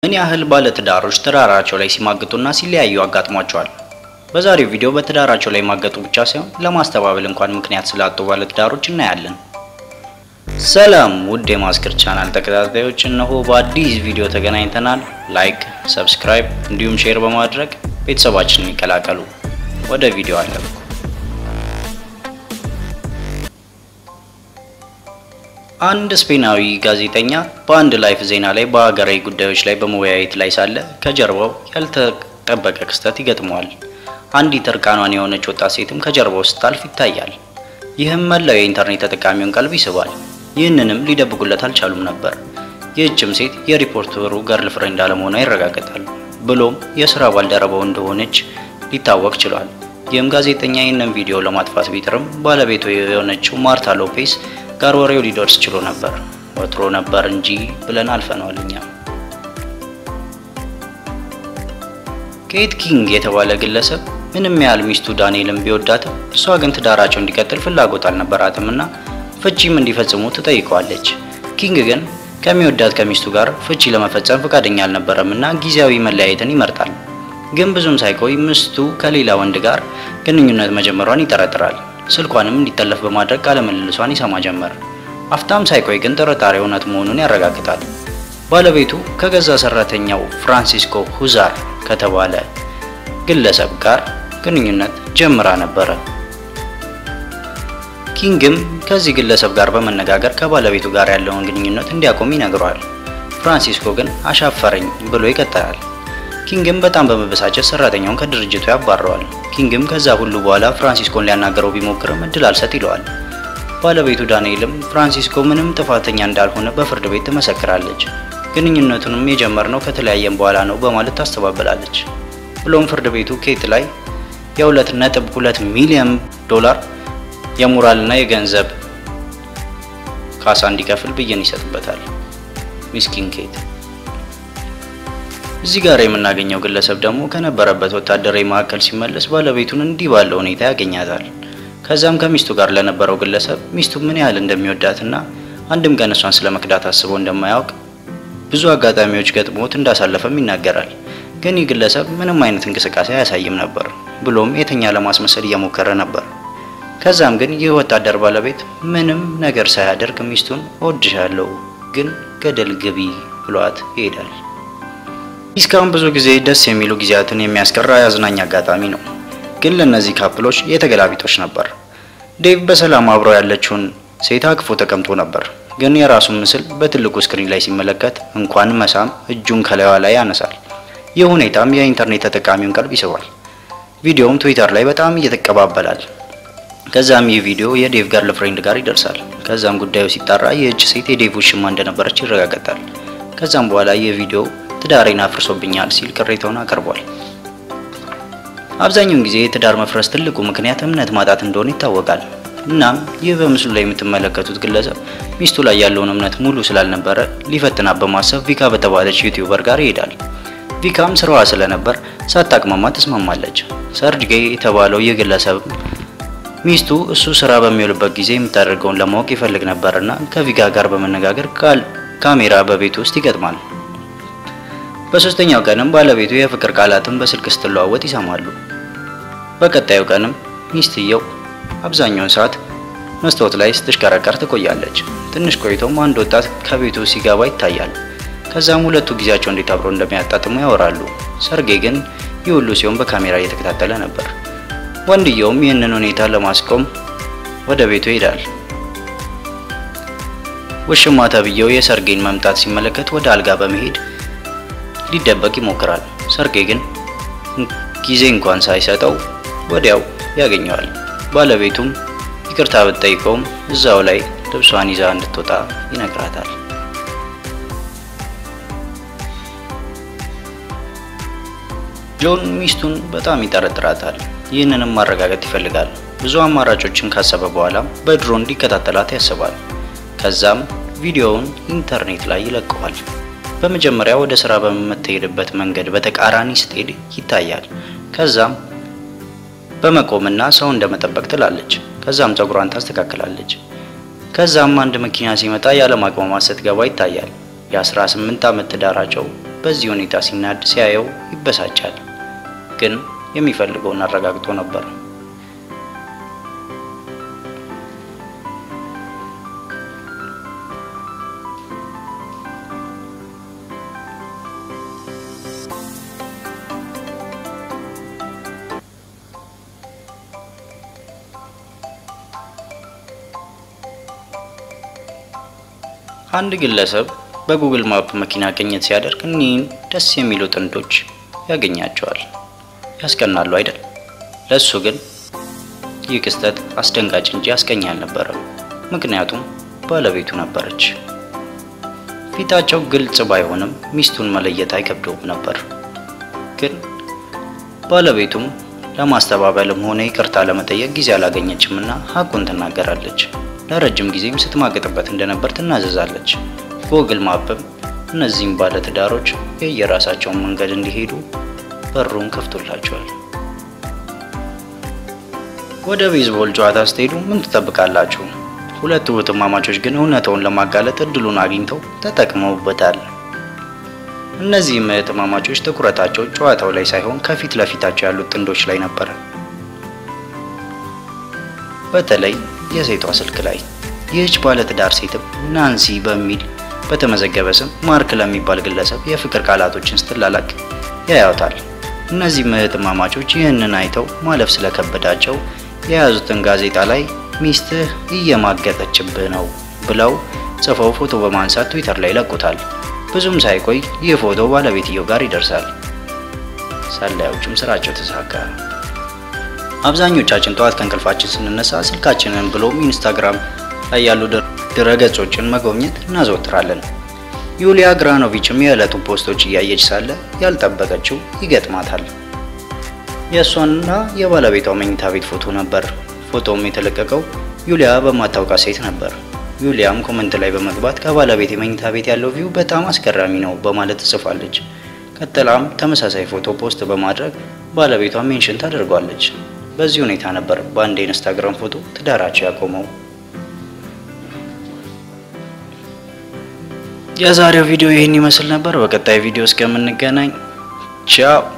ምን ያህል ባለትዳሮች ትዳራቸው ላይ ሲማግጡና ሲለያዩ አጋጥሟቸዋል? በዛሬው ቪዲዮ በትዳራቸው ላይ ማገጡ ብቻ ሳይሆን ለማስተባበል እንኳን ምክንያት ስላጡ ባለትዳሮች እናያለን። ሰላም ውድ የማስክር ቻናል ተከታታዮች፣ እነሆ በአዲስ ቪዲዮ ተገናኝተናል። ላይክ፣ ሰብስክራይብ እንዲሁም ሼር በማድረግ ቤተሰባችንን ይቀላቀሉ። ወደ ቪዲዮ አለሁ። አንድ ስፔናዊ ጋዜጠኛ በአንድ ላይፍ ዜና ላይ በሀገራዊ ጉዳዮች ላይ በመወያየት ላይ ሳለ ከጀርባው ያልተጠበቀ ክስተት ይገጥመዋል። አንዲት እርቃኗን የሆነች ወጣት ሴትም ከጀርባው ስታልፍ ይታያል። ይህም መላው የኢንተርኔት ተጠቃሚውን ቀልብ ይስባል። ይህንንም ሊደብቁለት አልቻሉም ነበር። ይህችም ሴት የሪፖርተሩ ገርል ፍሬንድ አለመሆኗ ይረጋገጣል። ብሎም የስራ ባልደረባው እንደሆነች ሊታወቅ ችሏል። ይህም ጋዜጠኛ ይህንን ቪዲዮ ለማጥፋት ቢጥርም ባለቤቱ የሆነችው ማርታ ሎፔስ ጋር ወሬው ሊደርስ ችሎ ነበር። ወትሮ ነበር እንጂ ብለን አልፈነዋል እኛ። ኬት ኪንግ የተባለ ግለሰብ ምንም ያህል ሚስቱ ዳንኤልን ቢወዳትም እሷ ግን ትዳራቸው እንዲቀጥል ፍላጎት አልነበራትም እና ፍቺም እንዲፈጽሙ ትጠይቀዋለች። ኪንግ ግን ከሚወዳት ከሚስቱ ጋር ፍቺ ለመፈጸም ፈቃደኛ አልነበረም እና ጊዜያዊ መለያየትን ይመርጣል። ግን ብዙም ሳይቆይ ሚስቱ ከሌላ ወንድ ጋር ግንኙነት መጀመሯን ይጠረጥራል። ስልኳንም እንዲጠለፍ በማድረግ ቃለ ምልልሷን ይሰማ ጀመር። አፍታም ሳይቆይ ግን ጥርጣሬ እውነት መሆኑን ያረጋግጣል። ባለቤቱ ከገዛ ሰራተኛው ፍራንሲስኮ ሁዛር ከተባለ ግለሰብ ጋር ግንኙነት ጀምራ ነበረ። ኪንግም ከዚህ ግለሰብ ጋር በመነጋገር ከባለቤቱ ጋር ያለውን ግንኙነት እንዲያቆም ይነግረዋል። ፍራንሲስኮ ግን አሻፈረኝ ብሎ ይቀጥላል። ኪንግም በጣም በመበሳጨት ሰራተኛውን ከድርጅቱ ያባረዋል። ኪንግም ከዛ ሁሉ በኋላ ፍራንሲስኮን ሊያናገረው ቢሞክርም እድል አልሰጥ ይለዋል። ባለቤቱ ዳንኤልም ፍራንሲስኮ ምንም ጥፋተኛ እንዳልሆነ በፍርድ ቤት ትመሰክራለች። ግንኙነቱንም የጀመርነው ከተለያየም በኋላ ነው በማለት ታስተባብላለች። ብሎም ፍርድ ቤቱ ኬት ላይ የሁለት ነጥብ ሁለት ሚሊዮን ዶላር የሞራልና የገንዘብ ካሳ እንዲከፍል ብይን ይሰጥበታል። ሚስኪን ኬት። እዚህ ጋር የምናገኘው ግለሰብ ደግሞ ከነበረበት ወታደራዊ ማዕከል ሲመለስ ባለቤቱን እንዲህ ባለው ሁኔታ ያገኛታል። ከዛም ከሚስቱ ጋር ለነበረው ግለሰብ ሚስቱ ምን ያህል እንደሚወዳትና አንድም ቀን እሷን ስለ መክዳት አስቦ እንደማያውቅ ብዙ አጋጣሚዎች ገጥሞት እንዳሳለፈም ይናገራል። ግን ይህ ግለሰብ ምንም አይነት እንቅስቃሴ አያሳይም ነበር። ብሎም የተኛ ለማስመሰል እየሞከረ ነበር። ከዛም ግን ይህ ወታደር ባለቤት ምንም ነገር ሳያደርግ ሚስቱን እወድሻለሁ ግን ገደል ግቢ ብሏት ይሄዳል። እስካሁን ብዙ ጊዜ ደስ የሚሉ ጊዜያትን የሚያስቀራ የአዝናኝ አጋጣሚ ነው። ግን ለእነዚህ ካፕሎች የተገላቢጦች ነበር። ዴቭ በሰላም አብረው ያለችውን ሴት አቅፎ ተቀምጦ ነበር። ግን የራሱን ምስል በትልቁ ስክሪን ላይ ሲመለከት እንኳን መሳም እጁን ከላይዋ ላይ ያነሳል። ይህ ሁኔታም የኢንተርኔት ተጠቃሚውን ቀልብ ይስባል። ቪዲዮውም ትዊተር ላይ በጣም እየተቀባበላል። ከዛም ይህ ቪዲዮ የዴቭ ገርል ፍሬንድ ጋር ይደርሳል። ከዛም ጉዳዩ ሲጣራ ይህች ሴት የዴቭ ውሽማ እንደነበረች ይረጋገጣል። ከዛም በኋላ ይህ ቪዲዮ ትዳሬን አፍርሶብኛል ሲል ቅሬታውን አቅርቧል። አብዛኛውን ጊዜ የትዳር መፍረስ ትልቁ ምክንያት እምነት ማጣት እንደሆነ ይታወቃል። እናም ይህ በምስሉ ላይ የምትመለከቱት ግለሰብ ሚስቱ ላይ ያለውን እምነት ሙሉ ስላልነበረ ሊፈትናት በማሰብ ቪካ በተባለች ዩቲዩበር ጋር ይሄዳል። ቪካም ስራዋ ስለነበር ሳታቅማማ ትስማማለች። ሰርጅጌ የተባለው ይህ ግለሰብ ሚስቱ እሱ ስራ በሚውልበት ጊዜ የምታደርገውን ለማወቅ ይፈልግ ነበርና ከቪጋ ጋር በመነጋገር ካሜራ በቤቱ ውስጥ ይገጥማል። በሶስተኛው ቀንም ባለቤቱ የፍቅር ቃላትን በስልክ ስትለዋወጥ ይሰማሉ። በቀጣዩ ቀንም ሚስትየው አብዛኛውን ሰዓት መስታወት ላይ ስትሽከረከር ትቆያለች። ትንሽ ቆይቶም አንድ ወጣት ከቤቱ ሲገባ ይታያል። ከዛም ሁለቱ ጊዜያቸው እንዴት አብረው እንደሚያጣጥሙ ያወራሉ። ሰርጌ ግን ይህ ሁሉ ሲሆን በካሜራ እየተከታተለ ነበር። ወንድየውም ይህንን ሁኔታ ለማስቆም ወደ ቤቱ ይሄዳል። ውሽማ ተብዬው የሰርጌን መምጣት ሲመለከት ወደ አልጋ በመሄድ ሊደበቅ ይሞክራል። ሰርጌ ግን ጊዜ እንኳን ሳይሰጠው ወዲያው ያገኘዋል። ባለቤቱም ይቅርታ ብትጠይቀውም እዛው ላይ ልብሷን ይዛ እንድትወጣ ይነግራታል። ጆን ሚስቱን በጣም ይጠረጥራታል። ይህንንም ማረጋገጥ ይፈልጋል። ብዙ አማራጮችን ካሰበ በኋላም በድሮን እንዲከታተላት ያስባል። ከዛም ቪዲዮውን ኢንተርኔት ላይ ይለቀዋል። በመጀመሪያ ወደ ስራ በምትሄድበት መንገድ በተቃራኒ ስትሄድ ይታያል። ከዛም በመቆምና ሰው እንደመጠበቅ ትላለች። ከዛም ፀጉሯን ታስተካክላለች። ከዛም አንድ መኪና ሲመጣ ያለማቅማማት ስትገባ ይታያል። የ18 ዓመት ትዳራቸው በዚህ ሁኔታ ሲናድ ሲያየው ይበሳጫል። ግን የሚፈልገውን አረጋግጦ ነበር። አንድ ግለሰብ በጉግል ማፕ መኪና ቅኝት ሲያደርግ እኒህን ደስ የሚሉ ጥንዶች ያገኛቸዋል። ያስቀናሉ አይደል? ለእሱ ግን ይህ ክስተት አስደንጋጭ እንጂ አስቀኝ አልነበረም። ምክንያቱም ባለቤቱ ነበረች። ፊታቸው ግልጽ ባይሆንም ሚስቱን መለየት አይከብደውም ነበር። ግን ባለቤቱም ለማስተባበልም ሆነ ይቅርታ ለመጠየቅ ጊዜ አላገኘችም እና ሀቁን ትናገራለች። ለረጅም ጊዜም ስትማገጥበት እንደነበር ትናዘዛለች። ጉግል ማፕም እነዚህም ባለትዳሮች የየራሳቸውን መንገድ እንዲሄዱ በሩን ከፍቶላቸዋል። ወደ ቤዝቦል ጨዋታ ስትሄዱ ምን ትጠብቃላችሁ? ሁለቱ እህትማማቾች ግን እውነታውን ለማጋለጥ እድሉን አግኝተው ተጠቅመውበታል። እነዚህም እህትማማቾች ትኩረታቸው ጨዋታው ላይ ሳይሆን ከፊት ለፊታቸው ያሉት ጥንዶች ላይ ነበረ። በተለይ የሴቷ ስልክ ላይ ይህች ባለትዳር ሴትም ናንሲ በሚል በተመዘገበ ስም ማርክ ለሚባል ግለሰብ የፍቅር ቃላቶችን ስትላላክ ያያውታል። እነዚህ እህትማማቾች ይህንን አይተው ማለፍ ስለከበዳቸው የያዙትን ጋዜጣ ላይ ሚስትህ እየማገጠችብህ ነው ብለው ጽፈው ፎቶ በማንሳት ትዊተር ላይ ይለቁታል። ብዙም ሳይቆይ ይህ ፎቶ ባለቤትየው ጋር ይደርሳል። ሰላዮቹም ስራቸው ተሳካ። አብዛኞቻችን ጠዋት ከእንቅልፋችን ስንነሳ ስልካችንን ብሎም ኢንስታግራም ላይ ያሉ ድረገጾችን መጎብኘት እናዘወትራለን። ዩሊያ ግራኖቪችም የዕለቱን ፖስቶች እያየች ሳለ ያልጠበቀችው ይገጥማታል። የእሷና የባለቤቷ መኝታ ቤት ፎቶ ነበር። ፎቶውም የተለቀቀው ዩሊያ በማታውቃት ሴት ነበር። ዩሊያም ኮመንት ላይ በመግባት ከባለቤት የመኝታ ቤት ያለው ቪው በጣም አስገራሚ ነው በማለት ትጽፋለች። ቀጥላም ተመሳሳይ ፎቶ ፖስት በማድረግ ባለቤቷ ሜንሽን ታደርጓለች። በዚህ ሁኔታ ነበር በአንድ የኢንስታግራም ፎቶ ትዳራቸው ያቆመው። የዛሬው ቪዲዮ ይህን ይመስል ነበር። በቀጣይ ቪዲዮ እስከምንገናኝ ቻው።